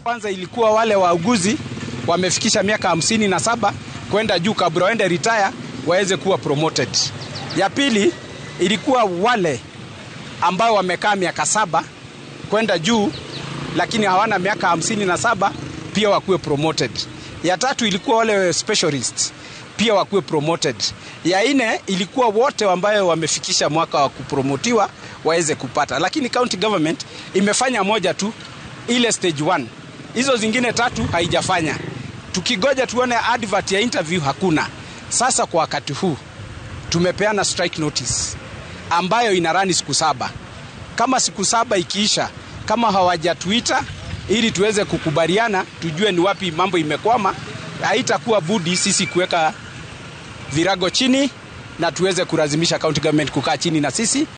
Kwanza ilikuwa wale wauguzi wamefikisha miaka hamsini na saba kwenda juu kabla waende retire waweze kuwa promoted. Ya pili ilikuwa wale ambao wamekaa miaka saba kwenda juu lakini hawana miaka hamsini na saba pia wakuwe promoted. Ya tatu ilikuwa wale specialists pia wakuwe promoted. Ya nne ilikuwa wote ambayo wamefikisha mwaka wa kupromotiwa waweze kupata, lakini county government imefanya moja tu, ile stage one. Hizo zingine tatu haijafanya. Tukigoja tuone advert ya interview hakuna. Sasa kwa wakati huu tumepeana strike notice ambayo inarani siku saba. Kama siku saba ikiisha, kama hawajatuita ili tuweze kukubaliana, tujue ni wapi mambo imekwama, haitakuwa budi sisi kuweka virago chini na tuweze kulazimisha county government kukaa chini na sisi